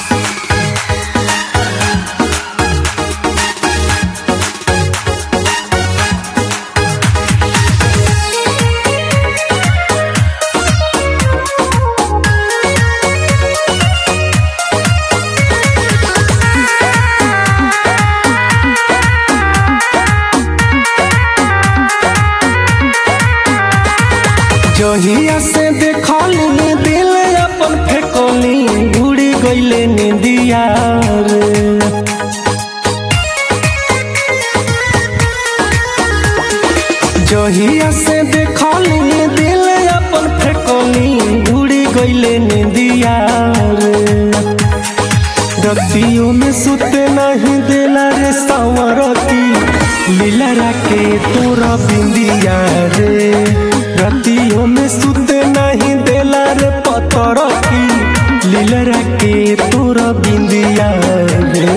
जहिया से देखली दिल अपन फेकली उड़ी गईले निंदिया रे जहिया से देखली दिल अपन फेकली उड़ी गईले निंदिया रे रतियों में सुते नहीं देला रे सावरती लीला राके तोरा बिंदिया रे रतियों में सुते नहीं देला रे पतर की लीला राके तोरा बिंदिया रे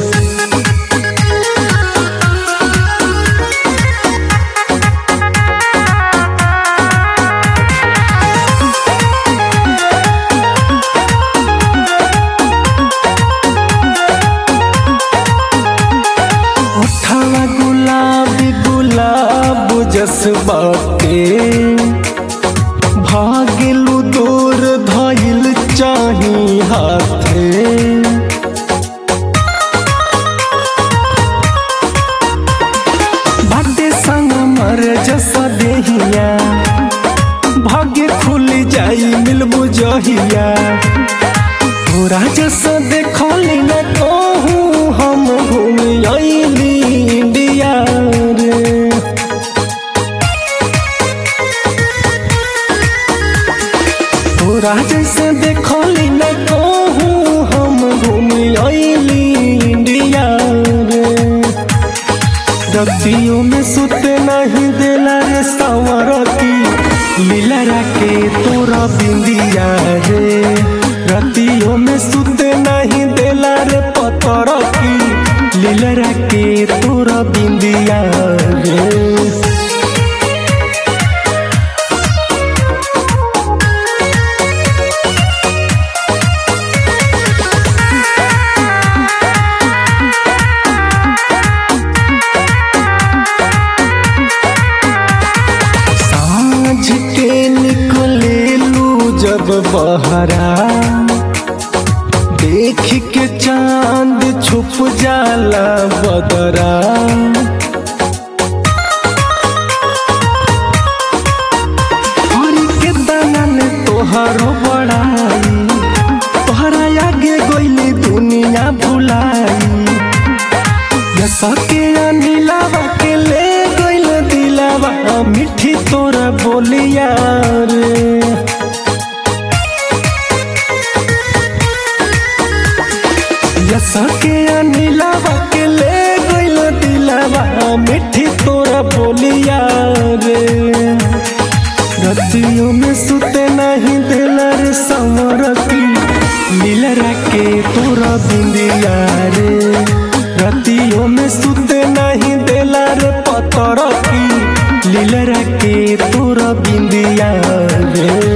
उठावा गुलाबी गुलाब जस बाटे भागिलु दूर धइल चाही हाथे बाटे संग मर जस देहिया भाग्य खुल जाई मिलबु जहिया तोरा जस देखली न कहूँ हम घूम अइली इंडिया रे तोरा जैसे देखली न कहूँ हम घूम अइली इंडिया रे रतियों में सुते नहीं देला रे सावरती लीला राके तोरा बिंदिया रे रतियों में सुते नहीं देला रे पतर की लीला राके तोरा बिंदिया रे साँझ के निकले लू जब बहरा देख के चांद छुप जाला बदरा हरी के दानन तोहरो बड़ाई तोहरा आगे गईली दुनिया भुलाई सके नीलावा के ले गइल दिलावा मिठी तोरा बोलिया रे सके नीलावा के ले गइल दिलावा मिठी तोरा बोलिया रे रतियों में सुते नहीं दिला रे संवरती नीला राके तोरा बिंदिया रे रतियों में सुते नहीं देला रे पतर की लीला राके तोरा बिंदिया रे